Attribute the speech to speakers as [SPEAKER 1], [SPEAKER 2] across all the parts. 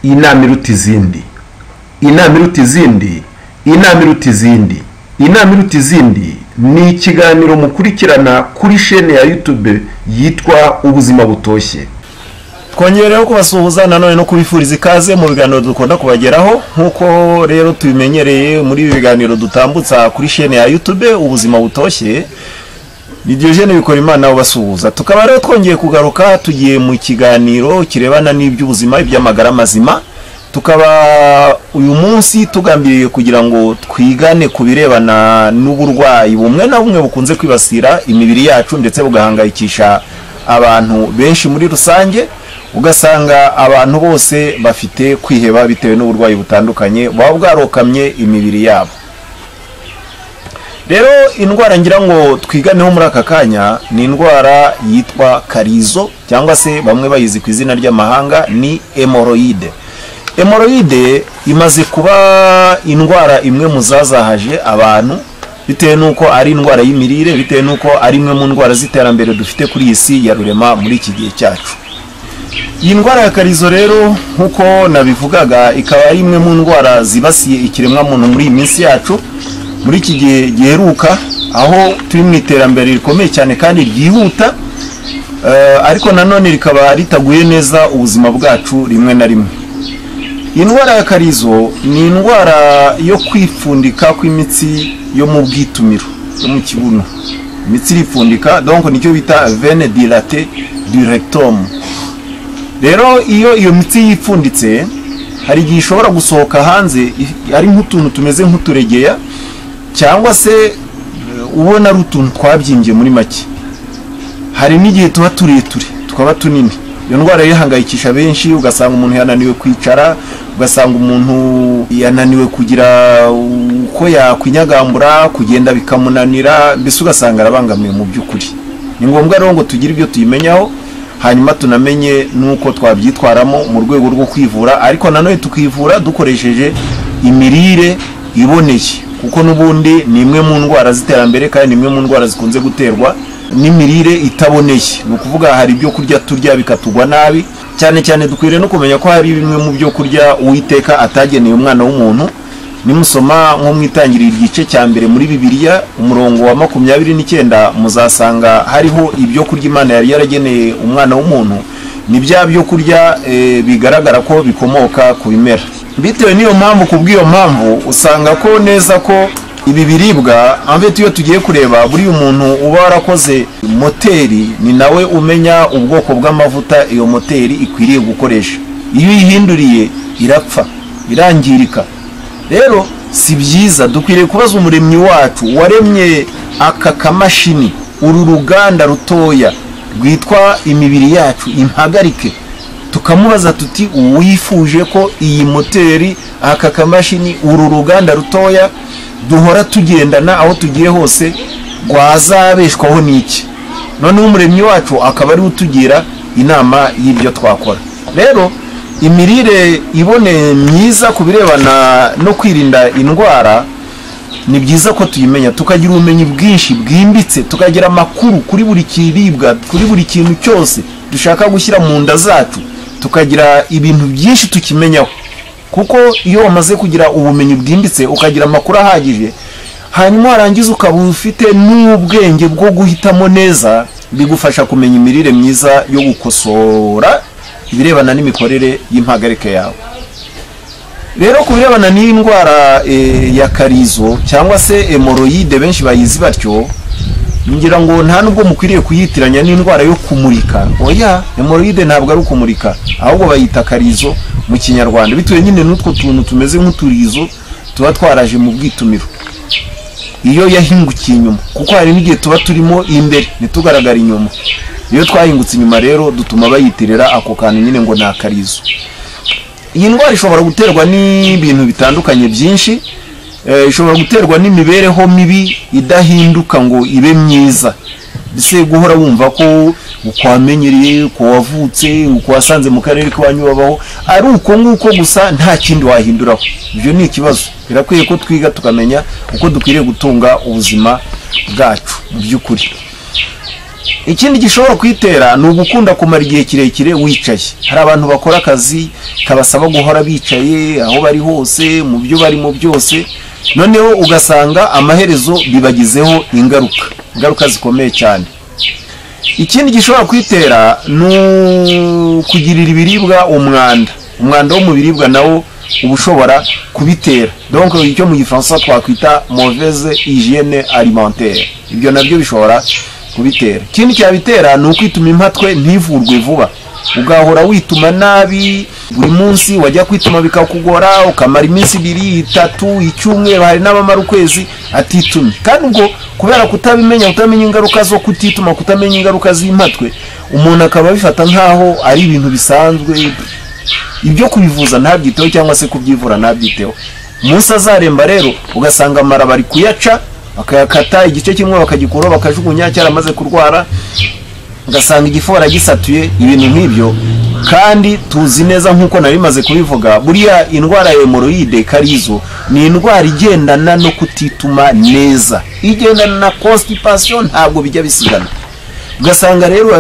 [SPEAKER 1] iyi nama iruta izindi iyi nama iruta izindi iyi nama iruta izindi iyi nama iruta izindi ni ikiganiro mukurikirana kuri shene ya yutube yitwa ubuzima butoshye
[SPEAKER 2] twongereho kubasuhuza nanone no kubifuriza ikaze mu biganiro dukunda kubageraho nk'uko rero tubimenyereye muri ibi biganiro dutambutsa kuri shene ya yutube ubuzima butoshye iryo jene bikora imana ubasuhuza tukaba rero twongeye kugaruka tugiye mu kiganiro kirebana n'iby'ubuzima iby'amagara mazima tukaba uyu munsi tugambiriye kugira ngo twigane ku birebana n'uburwayi bumwe na bumwe bukunze kwibasira imibiri yacu ndetse bugahangayikisha abantu benshi muri rusange ugasanga abantu bose bafite kwiheba bitewe n'uburwayi butandukanye buba bwarokamye imibiri yabo rero indwara ngira ngo twiganeho muri aka kanya ni indwara yitwa karizo cyangwa se bamwe bayizi ku izina ry'amahanga ni emoroyide emoroyide imaze kuba indwara imwe mu zazahaje abantu bitewe n'uko ari indwara y'imirire bitewe n'uko ari imwe mu ndwara z'iterambere dufite kuri iyi si ya rurema muri iki gihe cyacu iyi ndwara ya karizo rero nk'uko nabivugaga ikaba ari imwe mu ndwara zibasiye ikiremwamuntu muri iyi minsi yacu muri iki gihe giheruka aho turi mu iterambere rikomeye cyane kandi ryihuta ariko nanone rikaba ritaguye neza ubuzima bwacu rimwe na rimwe indwara ya karizo ni indwara yo kwipfundika kw'imitsi yo mu bwitumiro yo mu kibuno imitsi iripfundika donko nicyo bita vene dirate directomu rero iyo iyo mitsi yipfunditse hari igihe ishobora gusohoka hanze ari nk'utuntu tumeze nk'uturegeya cyangwa se ubona ari utuntu twabyimbye muri make hari n'igihe tuba tureture tukaba tunini iyo ndwara yihangayikisha benshi ugasanga umuntu yananiwe kwicara ugasanga umuntu yananiwe kugira uko yakwinyagambura kugenda bikamunanira mbese ugasanga arabangamiwe mu by'ukuri ni ngombwa rero ngo tugire ibyo tuyimenyaho hanyuma tunamenye n'uko twabyitwaramo mu rwego rwo kwivura ariko nanone tukivura dukoresheje imirire iboneye kuko n'ubundi ni imwe mu ndwara z'iterambere kandi ni imwe mu ndwara zikunze guterwa n'imirire itaboneye ni ukuvuga hari ibyo kurya turya bikatugwa nabi cyane cyane dukwiriye no kumenya ko hari bimwe mu byo kurya uwiteka atageneye umwana w'umuntu nimusoma nko mu itangiriro igice cya mbere muri bibiliya umurongo wa makumyabiri n'icyenda muzasanga hariho ibyo kurya imana yari yarageneye umwana w'umuntu ni bya byo kurya bigaragara ko bikomoka ku bimera bitewe n'iyo mpamvu ku bw'iyo mpamvu usanga ko neza ko ibi biribwa amvete iyo tugiye kureba buriya umuntu uba warakoze moteri ni nawe umenya ubwoko bw'amavuta iyo moteri ikwiriye gukoresha iyo uyihinduriye irapfa irangirika rero si byiza dukwiriye kubaza umuremyi wacu waremye aka kamashini uru ruganda rutoya rwitwa imibiri yacu impagarike tukamubaza tuti uwifuje ko iyi moteri aka kamashini uru ruganda rutoya duhora tugendana aho tugiye hose rwazabeshwaho n'iki noneho umuremyi wacu akaba ariwe utugira inama y'ibyo twakora rero imirire iboneye myiza ku birebana no kwirinda indwara ni byiza ko tuyimenya tukagira ubumenyi bwinshi bwimbitse tukagira amakuru kuri buri kiribwa kuri buri kintu cyose dushaka gushyira mu nda zacu tukagira ibintu byinshi tukimenyaho kuko iyo wamaze kugira ubumenyi bwimbitse ukagira amakuru ahagije hanyuma warangiza ukaba ufite n'ubwenge bwo guhitamo neza bigufasha kumenya imirire myiza yo gukosora ibirebana n'imikorere y'impagarike yawe rero ku birebana n'iyi ndwara ya karizo cyangwa se emoroyide benshi bayizi batyo ngira ngo nta nubwo mukwiriye kuyitiranya n'indwara yo kumurika oya emoroyide ntabwo ari ukumurika ahubwo bayita karizo mu kinyarwanda bitewe nyine n'utwo tuntu tumeze nk'uturizo tuba twaraje mu bwitumiro iyo yahingukiye inyuma kuko hari n'igihe tuba turimo imbere ntitugaragara inyuma iyo twahingutse inyuma rero dutuma bayitirira ako kantu nyine ngo ni akarizo iyi ndwara ishobora guterwa n'ibintu bitandukanye byinshi ishobora guterwa n'imibereho mibi idahinduka ngo ibe myiza mbese guhora wumva ko uko wamenyereye uko wavutse uko wasanze mu karere k'iwanyu babaho ari uko nguko gusa nta kindi wahinduraho ibyo ni ikibazo birakwiye ko twiga tukamenya uko dukwiriye gutunga ubuzima bwacu mu by'ukuri ikindi gishobora kuyitera ni ugukunda kumara igihe kirekire wicaye hari abantu bakora akazi kabasaba guhora bicaye aho bari hose mu byo barimo byose noneho ugasanga amaherezo bibagizeho ingaruka ingaruka zikomeye cyane ikindi gishobora kwitera ni ukugirira ibiribwa umwanda umwanda wo mu biribwa nawo uba ushobora kubitera donc icyo mu gifaransa twakwita mauvaise hygiene alimentaire ibyo nabyo bishobora kubitera ikindi cyabitera ni ukwituma impatwe ntivurwe vuba ugahora wituma nabi buri munsi wajya kwituma bikakugora ukamara iminsi ibiri itatu icyumweru hari n'abamara ukwezi atitumye kandi ubwo kubera kutabimenya kutamenya ingaruka zo kutituma kutamenya ingaruka z'impatwe umuntu akaba abifata nk'aho ari ibintu bisanzwe ibyo kubivuza ntabyiteho cyangwa se kubyivura ntabyiteho umunsi azaremba rero ugasanga amara bari kuyaca bakayakata igice kimwe bakagikuraho bakajugunya cyaramaze kurwara ugasanga igifu baragisatuye ibintu nk'ibyo kandi tuzi neza nk'uko nari bimaze kubivuga buriya indwara ya hemoroide karizo ni indwara igendana no kutituma neza igendana na constipation ntabwo bijya bisigana ugasanga rero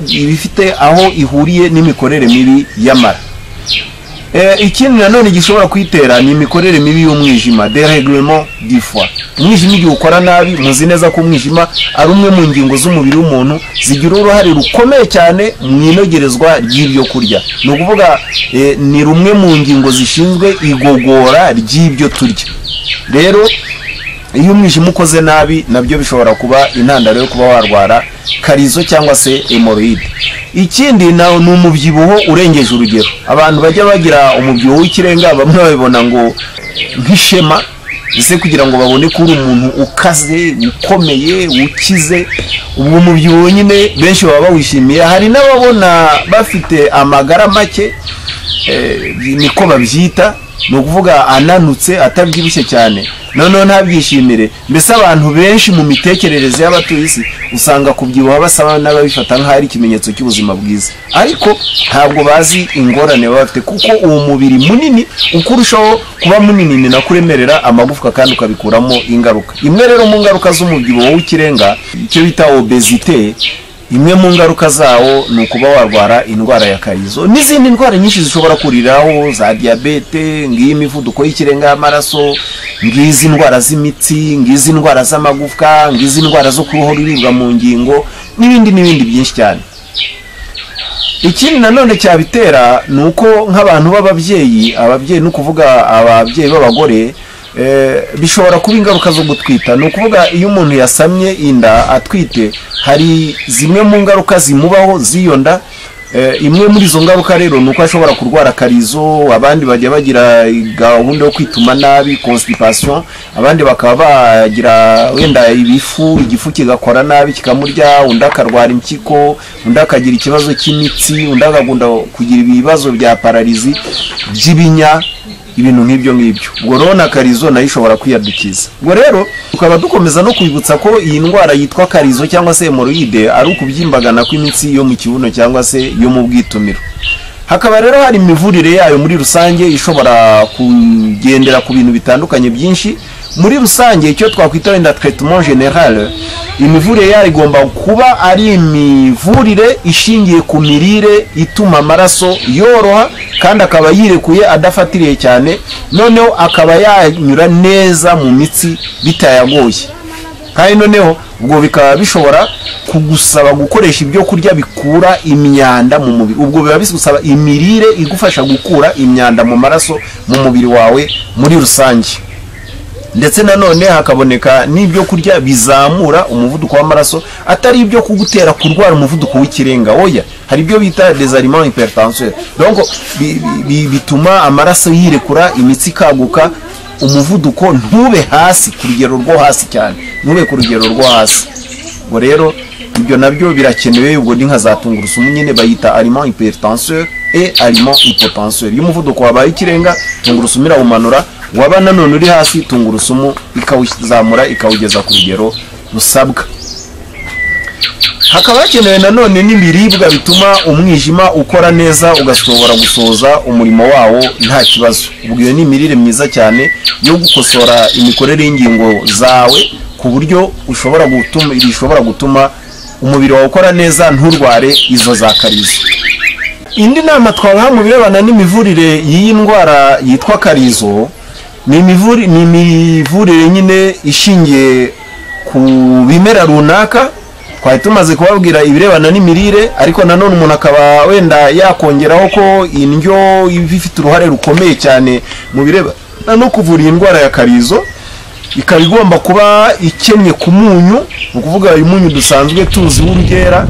[SPEAKER 2] ibifite aho ihuriye n'imikorere mibi y'amara ikindi nanone gishobora kuyitera ni imikorere mibi y'umwijima dereglement du foie umwijima igihe ukora nabi muzi neza ko umwijima ari umwe mu ngingo z'umubiri w'umuntu zigira uruhare rukomeye cyane mu inogerezwa ry'ibyo kurya ni ukuvuga ni rumwe mu ngingo zishinzwe igogora ry'ibyo turya rero iyo umwijima ukoze nabi nabyo bishobora kuba intandaro yo kuba warwara karizo cyangwa se hemoroide ikindi ni umubyibuho urengeje urugero abantu bajya bagira umubyibuho w'ikirenga bamwe babibona ngo nk'ishema ese kugira ngo babone ko uri umuntu ukaze ukomeye ukize ubwo mubyibuho nyine benshi baba bawishimiye hari n'ababona bafite amagara make niko babyita ni ukuvuga ananutse atabyibushye cyane noneho ntabyishimire mbese abantu benshi mu mitekerereze y'abatuye isi usanga kubyibuha basaba n'ababifata nk'aho ari ikimenyetso cy'ubuzima bwiza ariko ntabwo bazi ingorane baba bafite kuko uwo mubiri munini uko urushaho kuba munini ni nako uremerera amagufwa kandi ukabikuramo ingaruka imwe rero mu ngaruka z'umubyibuho w'ikirenga icyo bita obezite imwe mu ngaruka zawo ni ukuba warwara indwara ya karizo n'izindi ndwara nyinshi zishobora kuriraho za diyabete ng'iy'imivuduko y'ikirenga y'amaraso ng'izi ndwara z'imitsi ng'izi ndwara z'amagufwa ng'izi ndwara zo kubaho ruribwa mu ngingo n'ibindi n'ibindi byinshi cyane ikindi nanone cyabitera ni uko nk'abantu b'ababyeyi ababyeyi ni ukuvuga ababyeyi b'abagore bishobora kuba ingaruka zo gutwita ni ukuvuga iyo umuntu yasamye inda atwite hari zimwe mu ngaruka zimubaho z'iyo nda imwe muri izo ngaruka rero ni uko ashobora kurwara karizo abandi bajya bagira gahunda yo kwituma nabi constipation abandi bakaba bagira wenda ibifu igifu kigakora nabi kikamurya undi akarwara impyiko undi akagira ikibazo cy'imitsi undi akagunda kugira ibibazo bya pararizi by'ibinya ibintu nk'ibyo ngibyo ubwo rero na karizo nayo ishobora kwiyadukiza ubwo rero tukaba dukomeza no kwibutsa ko iyi ndwara yitwa karizo cyangwa se hemoroide ari ukubyimbagana kw'imitsi yo mu kibuno cyangwa se yo mu bwitumiro hakaba rero hari imivurire yayo muri rusange ishobora kugendera ku bintu bitandukanye byinshi muri rusange icyo twakwita wenda traitement general imivurire yayo igomba kuba ari imivurire ishingiye ku mirire ituma amaraso yoroha kandi akaba yirekuye adafatiriye cyane noneho akaba yanyura neza mu mitsi bitayagoye kandi noneho ubwo bikaba bishobora kugusaba gukoresha ibyo kurya bikura imyanda mu mubiri ubwo biba bigusaba imirire igufasha gukura imyanda mu maraso mu mubiri wawe muri rusange ndetse nanone hakaboneka n'ibyo kurya bizamura umuvuduko w'amaraso atari ibyo kugutera kurwara umuvuduko w'ikirenga oya hari ibyo bita desaliment hypertension donc bituma amaraso yirekura imitsi ikaguka umuvuduko ntube hasi ku rugero rwo hasi cyane ntube ku rugero rwo hasi ubwo rero ibyo nabyo birakenewe ubwo ni nka za tungurusumu nyine bayita aliment hypertension et aliment hypotension iyo umuvuduko wabaye ikirenga tungurusumu irawumanura waba nanone uri hasi tungurusumu ikawuzamura ikawugeza ku rugero rusabwa hakaba hakenewe nanone n'ibiribwa bituma umwijima ukora neza ugashobora gusoza umurimo wawo nta kibazo ubwo iyo ni imirire myiza cyane yo gukosora imikorere y'ingingo zawe ku buryo ushobora gutuma umubiri wawe ukora neza nturware izo za karizo indi nama twabaha mu birebana n'imivurire y'iyi ndwara yitwa karizo ni imivuri- ni imivurire nyine ishingiye ku bimera runaka twari tumaze kubabwira ibirebana n'imirire ariko nanone umuntu akaba wenda yakongeraho ko indyo iba ifite uruhare rukomeye cyane mu birebana no kuvura iyi ndwara ya karizo ikaba igomba kuba ikennye ku munyu ni ukuvuga uyu munyu dusanzwe tuzi w'urugera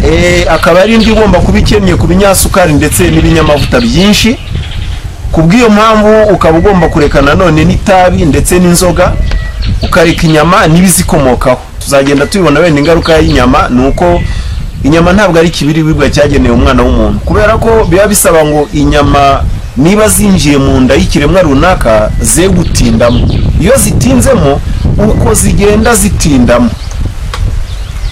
[SPEAKER 2] Eh, akaba ari indi igomba kuba ikennye ku binyasukari ndetse n'ibinyamavuta byinshi ku bw'iyo mpamvu ukaba ugomba kureka nanone n'itabi ndetse n'inzoga ukareka inyama n'ibizikomokaho tuzagenda tubibona wenda ingaruka y'inyama ni uko inyama ntabwo ari ikibiribwa cyagenewe umwana w'umuntu kubera ko biba bisaba ngo inyama niba zinjiye mu nda y'ikiremwa runaka ze gutindamo iyo zitinzemo uko zigenda zitindamo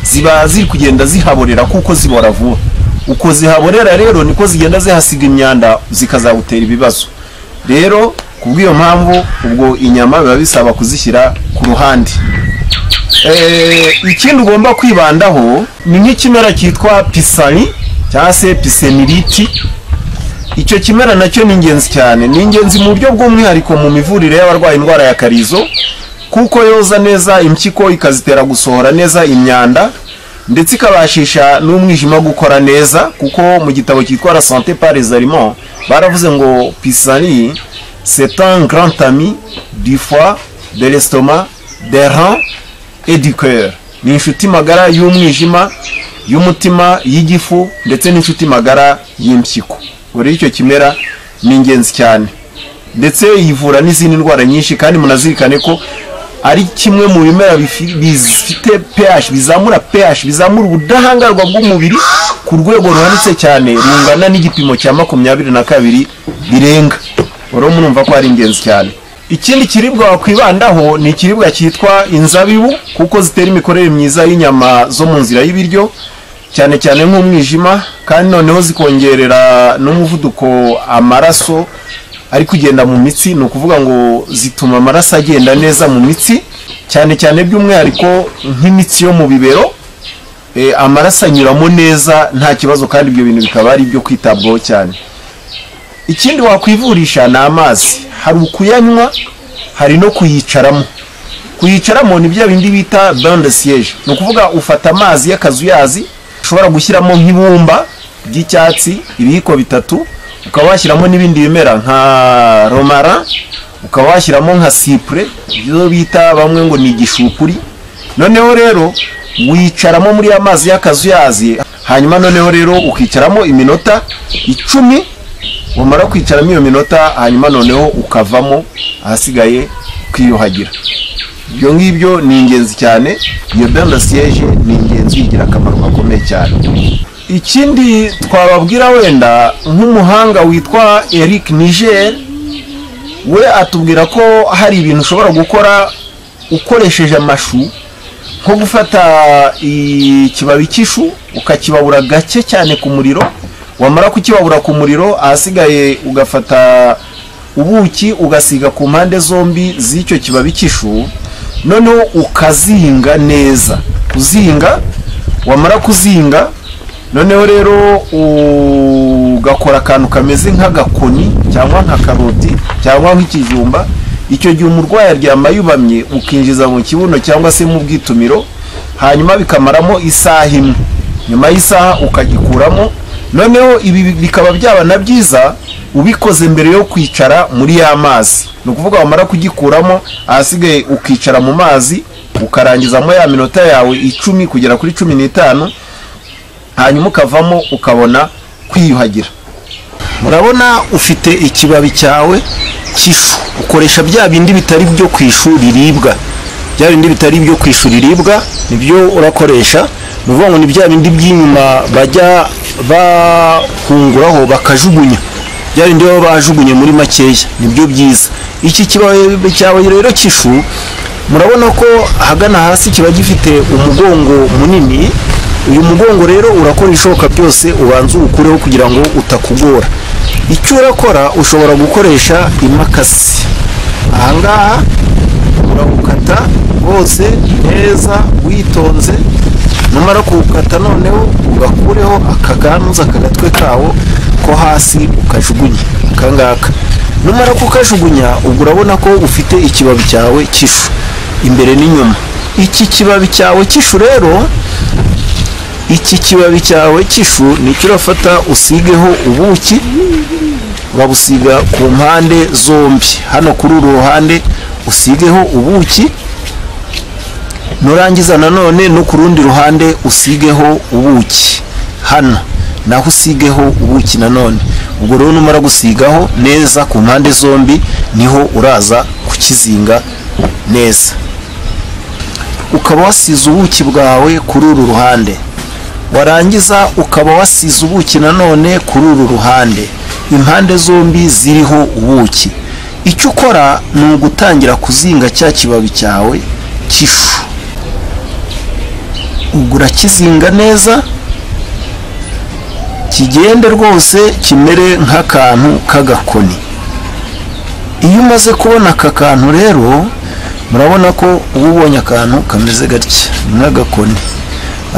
[SPEAKER 2] ziba ziri kugenda zihaborera kuko zibora vuba uko zihaborera rero niko zigenda zihasiga imyanda zikazagutera ibibazo rero ku bw'iyo mpamvu ubwo inyama biba bisaba kuzishyira ku ruhande Eh, ikindi ugomba kwibandaho ni nk'ikimera cyitwa pisari cyangwa se piseniriti icyo kimera nacyo ni ingenzi cyane ni ingenzi mu buryo bw'umwihariko mu mivurire y'abarwaye indwara ya karizo kuko yoza neza impyiko ikazitera gusohora neza imyanda ndetse ikabashisha n'umwijima gukora neza kuko mu gitabo cyitwa la santé par les aliments baravuze ngo pisari c'est un grand ami du foie de l'estomac des reins et du cœur ni inshuti magara y'umwijima y'umutima y'igifu ndetse n'inshuti magara y'impyiko buriya icyo kimera ni ingenzi cyane ndetse yivura n'izindi ndwara nyinshi kandi munazirikane ko ari kimwe mu bimera bifi- bifite pH bizamura pH bizamura ubudahangarwa bw'umubiri ku rwego ruhanitse cyane rungana n'igipimo cya makumyabiri na kabiri birenga rero murumva ko ari ingenzi cyane ikindi kiribwa wakwibandaho ni ikiribwa cyitwa inzabibu kuko zitera imikorere myiza y'inyama zo mu nzira y'ibiryo cyane cyane nk'umwijima kandi noneho zikongerera n'umuvuduko amaraso ari kugenda mu mitsi ni ukuvuga ngo zituma amaraso agenda neza mu mitsi cyane cyane by'umwihariko nk'imitsi yo mu bibero eh, amaraso anyuramo neza nta kibazo kandi ibyo bintu bikaba ari ibyo kwitabwaho cyane ikindi wakwivurisha ni amazi hari ukuyanywa hari no kuyicaramo kuyicaramo ni bya bindi bita bain de siège ni ukuvuga ufata amazi y'akazuyazi ushobora gushyiramo nk'ibumba ry'icyatsi ibiyiko bitatu ukaba washyiramo n'ibindi bimera nka romara ukaba washyiramo nka sipure ibyo bita bamwe ngo ni igishupuri noneho rero wicaramo muri ya mazi y'akazuyazi hanyuma noneho rero ukicaramo iminota icumi wamara kwicaramo iyo minota hanyuma noneho ukavamo ahasigaye ukiyuhagira ibyo ngibyo ni ingenzi cyane iyo benda siyeje ni ingenzi igira akamaro gakomeye cyane ikindi twababwira wenda nk'umuhanga witwa eric niger we atubwira ko hari ibintu ushobora gukora ukoresheje amashu nko gufata ikibabi cy'ishu ukakibabura gake cyane ku muriro wamara kukibabura ku muriro ahasigaye ugafata ubuki ugasiga ku mpande zombi z'icyo kibabi cy'ishu noneho ukazinga neza kuzinga wamara kuzinga noneho rero ugakora akantu kameze nk'agakoni cyangwa nka karoti cyangwa nk'ikijumba icyo gihe umurwayi aryama yubamye ukinjiza mu kibuno cyangwa se mu bwitumiro hanyuma bikamaramo isaha imwe nyuma y'isaha ukagikuramo noneho ibi bikaba byaba na byiza ubikoze mbere yo kwicara muri ya mazi ni ukuvuga wamara kugikuramo ahasigaye ukicara mu mazi ukarangizamo ya minota yawe icumi kugera kuri cumi n'itanu hanyuma ukavamo ukabona kwiyuhagira murabona ufite ikibabi cyawe cy'ishu ukoresha bya bindi bitari byo ku ishu riribwa bya bindi bitari byo ku ishu riribwa nibyo urakoresha ni ukuvuga ngo ni bya bindi by'inyuma bajya bahunguraho bakajugunya bya bindi baba bajugunye muri makeya nibyo byiza iki kibabi cyawe rero cy'ishu murabona ko ahagana hasi kiba gifite umugongo munini uyu mugongo rero urakora ibishoboka byose ubanza uwukureho kugira ngo utakugora icyo urakora ushobora gukoresha imakasi ahangaha urawukata hose neza witonze numara kuwukata noneho ugakureho akaganza kagatwe kawo ko hasi ukajugunye akangaka numara kukajugunya ubwo urabona ko ufite ikibabi cyawe cy'ifu imbere n'inyuma iki kibabi cyawe cy'ifu rero iki kibabi cyawe cy'ifu nicyo urafata usigeho ubuki babusiga ku mpande zombi hano kuri uru ruhande usigeho ubuki nurangiza nanone no ku rundi ruhande usigeho ubuki hano naho usigeho ubuki nanone ubwo rero numara gusigaho neza ku mpande zombi niho uraza kukizinga neza ukaba wasize ubuki bwawe kuri uru ruhande warangiza ukaba wasize ubuki nanone kuri uru ruhande impande zombi ziriho ubuki icyo ukora ni ugutangira kuzinga cya kibabi cyawe cy'ifu ubwo urakizinga neza kigende rwose kimere nk'akantu k'agakoni iyo umaze kubona aka kantu rero murabona ko uba ubonye akantu kameze gatya nk'agakoni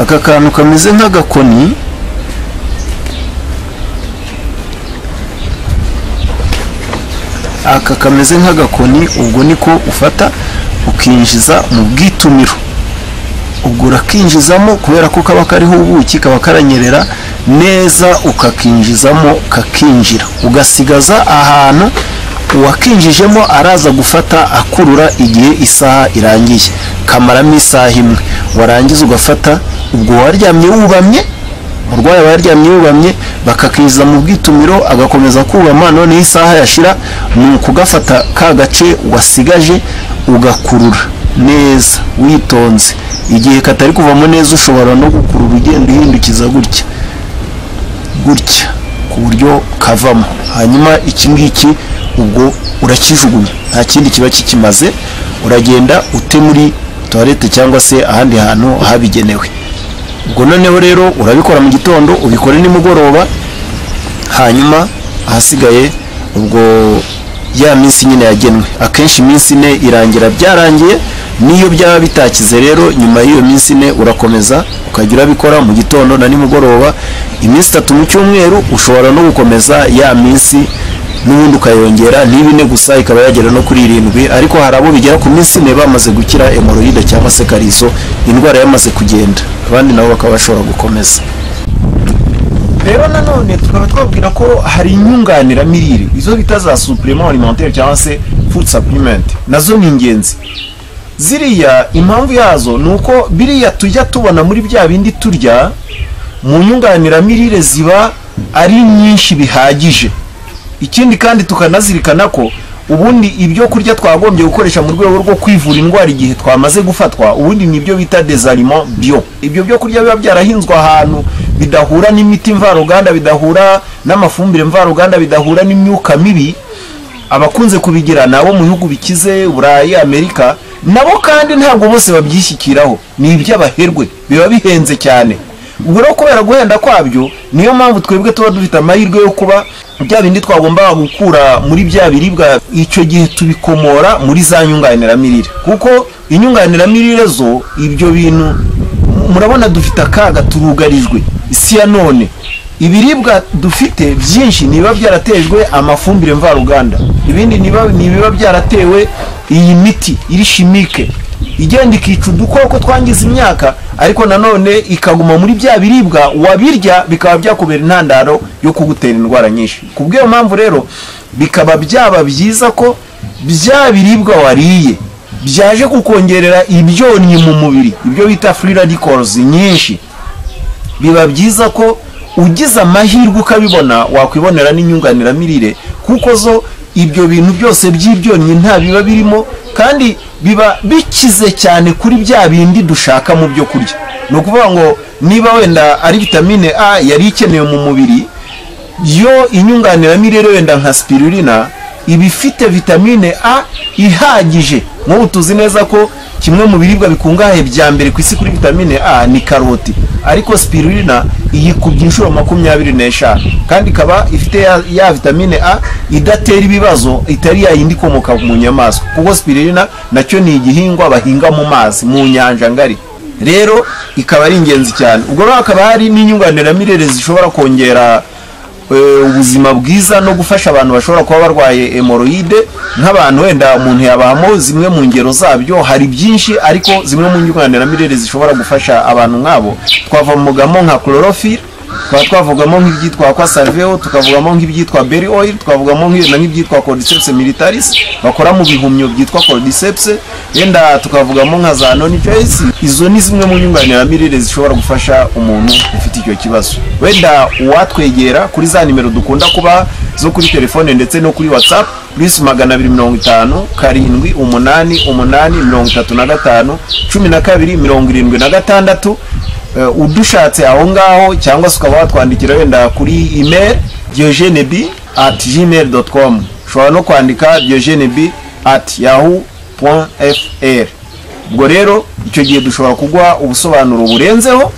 [SPEAKER 2] aka kantu kameze nk'agakoni aka kameze nk'agakoni ubwo niko ufata ukinjiza mu bwitumiro ubwo urakinjizamo kubera ko kaba kariho ubuki kaba karanyerera neza ukakinjizamo kakinjira ugasigaza ahantu uwakinjijemo araza gufata akurura igihe isaha irangiye kamaramo isaha imwe warangiza ugafata ubwo waryamye wubamye umurwayi aba yaryamye yubamye bakakinjiza mu bwitumiro agakomeza kubama noneho isaha yashira ni ukugafata ka gace wasigaje ugakurura neza witonze igihe katari kuvamo neza ushobora no gukurura ugenda uhindukiza gutya gutya ku buryo kavamo hanyuma iki ngiki ubwo urakijugunya nta kindi kiba kikimaze uragenda ute muri tuwarete cyangwa se ahandi hantu habigenewe ubwo noneho rero urabikora mu gitondo ubikore nimugoroba hanyuma ahasigaye ubwo ya minsi nyine yagenwe akenshi iminsi ine irangira byarangiye niyo byaba bitakize rero nyuma y'iyo minsi ine urakomeza ukajya urabikora mu gitondo na nimugoroba iminsi itatu mu cyumweru ushobora no gukomeza ya minsi n'ubundi ukayongera niba ine gusa ikaba yagera no kuri irindwi ariko hari abo bigera ku minsi ine bamaze gukira emoroyide cyangwa se karizo indwara yamaze kugenda abandi nabo bakaba bashobora gukomeza rero nanone tukaba twabwira ko hari inyunganiramirire izo bita za supurema alimentaire cyangwa se food supplement nazo ni ingenzi ziriya impamvu yazo ni uko biriya tujya tubona muri bya bindi turya mu nyunganiramirire ziba ari nyinshi bihagije ikindi kandi tukanazirikana ko ubundi ibyo kurya twagombye gukoresha mu rwego rwo kwivura indwara igihe twamaze gufatwa ubundi ni ibyo bita dezarimo byo ibyo byo kurya biba byarahinzwe ahantu bidahura n'imiti mvaruganda bidahura n'amafumbire mvaruganda bidahura n'imyuka mibi abakunze kubigirana bo mu bihugu bikize burayi amerika nabo kandi ntabwo bose babyishyikiraho ni iby'abaherwe biba bihenze cyane ubwo rero kubera guhenda kwabyo niyo mpamvu twebwe tuba dufite amahirwe yo kuba bya bindi twagomba gukura muri bya biribwa icyo gihe tubikomora muri za nyunganiramirire kuko inyunganiramirire zo ibyo bintu murabona dufite akaga turugarijwe isi ya none ibiribwa dufite byinshi niba byaratejwe amafumbire mvaruganda ibindi nibiba byaratewe iyi miti iri shimike igenda ikica udukoko twangiza imyaka ariko nanone ikaguma muri bya biribwa wabirya bikaba byakubera intandaro yo kugutera indwara nyinshi ku bw'iyo mpamvu rero bikaba byaba byiza ko bya biribwa wariye byaje kukongerera ibyonnyi mu mubiri ibyo bita free radicals nyinshi biba byiza ko ugize amahirwe ukabibona wakwibonera n'inyunganiramirire kuko zo ibyo bintu byose by'ibyonnyi nta biba birimo kandi biba bikize cyane kuri bya bindi dushaka mu byo kurya ni ukuvuga ngo niba wenda ari vitamine a yari ikenewe mu mubiri yo inyunganiramirire wenda nka spirulina iba ifite vitamine a ihagije nk'ubu tuzi neza ko kimwe mu biribwa bikungahaye bya mbere ku isi kuri vitamine a ni karoti ariko spirulina iyikubye inshuro makumyabiri n'eshanu kandi ikaba ifite ya, ya vitamine a idatera ibibazo itari yayindi ikomoka mu nyamaswa kuko spirulina nacyo ni igihingwa bahinga mu mazi mu nyanja ngari
[SPEAKER 3] rero ikaba ari ingenzi cyane ubwo rero hakaba hari n'inyunganiramirire zishobora kongera eh, ubuzima bwiza no gufasha abantu bashobora kuba barwaye hemoroide nk'abantu wenda umuntu yabamo zimwe mu ngero zabyo hari byinshi ariko zimwe mu nyunganiramirire zishobora gufasha abantu nk'abo twavugamo nka chlorophyll tukaba twavugamo nk'ibyitwa kwa salveo tukavugamo nk'ibyitwa berry oil twavugamo nk'i- na nk'ibyitwa cordyceps militaris bakora mu bihumyo byitwa cordyceps yenda tukavugamo nka za noni choice izo ni zimwe mu nyunganiramirire zishobora gufasha umuntu ufite icyo kibazo wenda uwatwegera kuri za nimero dukunda kuba zo kuri telefone ndetse no kuri whatsapp plus magana abiri mirongo itanu karindwi umunani umunani mirongo itatu na gatanu cumi na kabiri mirongo irindwi na gatandatu Eh, udushatse aho ngaho cyangwa se ukaba watwandikira wenda kuri email diogene b at gmail com ushobora no kwandika diogene b at yahoo fr ubwo rero icyo gihe dushobora kuguha ubusobanuro burenzeho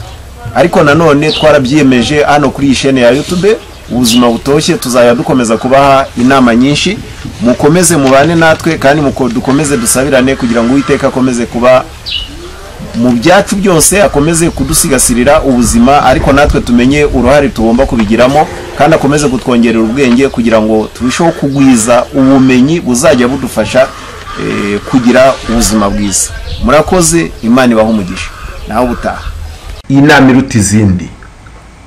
[SPEAKER 3] ariko nanone twarabyiyemeje hano kuri iyi shene ya youtube ubuzima butoshye tuzajya dukomeza kubaha inama nyinshi mukomeze mubane natwe kandi muko- dukomeze dusabirane kugira ngo uwiteka akomeze kuba mu byacu byose akomeze kudusigasirira ubuzima ariko natwe tumenye uruhare tugomba kubigiramo kandi akomeze kutwongerera ubwenge kugira ngo turusheho kugwiza ubumenyi buzajya budufasha eh, kugira ubuzima bwiza murakoze imana ibaho umugisha nawe ubutaha
[SPEAKER 2] inama iruta izindi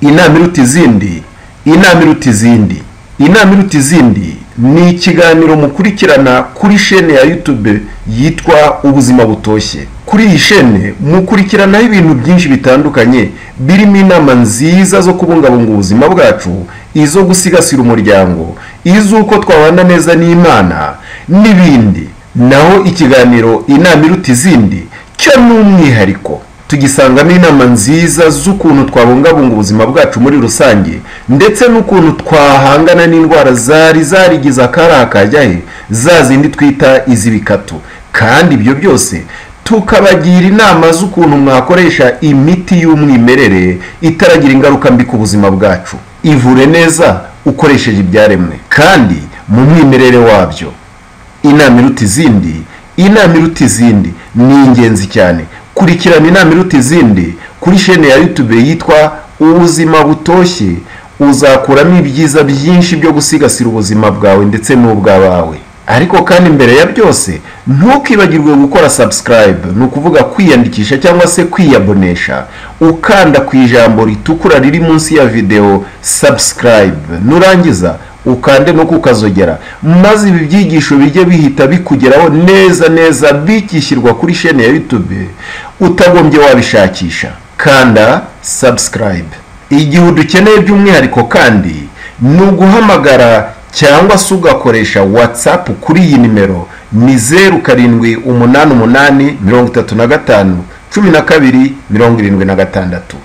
[SPEAKER 2] inama iruta izindi inama iruta izindi inama iruta izindi ni ikiganiro mukurikirana kuri shene ya youtube yitwa ubuzima butoshye kuri iyi shene mukurikiranaho ibintu byinshi bitandukanye birimo inama nziza zo kubungabunga ubuzima bwacu izo gusigasira umuryango iz'uko twabana neza n'imana n'ibindi naho ikiganiro inama iruta izindi cyo ni umwihariko tugisangamo inama nziza z'ukuntu twabungabunga ubuzima bwacu muri rusange ndetse n'ukuntu twahangana n'indwara zari zarigize akari akajyahe za zindi twita iz'ibikatu kandi ibyo byose tukabagira inama z'ukuntu mwakoresha imiti y'umwimerere itaragira ingaruka mbi ku buzima bwacu ivure neza ukoresheje ibyaremwe kandi mu mwimerere wabyo inama iruta izindi inama iruta izindi ni ingenzi cyane kurikirana inama iruta izindi kuri shene ya youtube yitwa ubuzima butoshye uzakuramo ibyiza byinshi byo gusigasira ubuzima bwawe ndetse n'ubw'abawe ariko kandi mbere ya byose ntukibagirwe gukora subscribe ni ukuvuga kwiyandikisha cyangwa se kwiyabonesha ukanda ku ijambo ritukura riri munsi ya videwo subscribe nurangiza ukande no kukazogera maze ibi byigisho bijye bihita bikugeraho neza neza bikishyirwa kuri shene ya youtube utagombye wabishakisha kanda subscribe igihe udukeneye by'umwihariko kandi ni uguhamagara cyangwa se ugakoresha whatsapp kuri iyi nimero ni zeru karindwi umunani umunani mirongo itatu na gatanu cumi na kabiri mirongo irindwi na gatandatu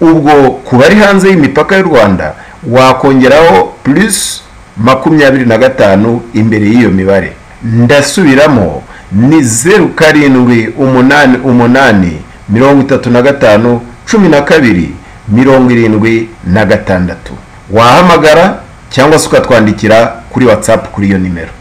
[SPEAKER 2] ubwo ku bari hanze y'imipaka y'u rwanda wakongeraho plus makumyabiri na gatanu imbere y'iyo mibare ndasubiramo ni zeru karindwi umunani umunani mirongo itatu na gatanu cumi na kabiri mirongo irindwi na gatandatu wahamagara cyangwa se ukatwandikira kuri whatsapp kuri iyo nimero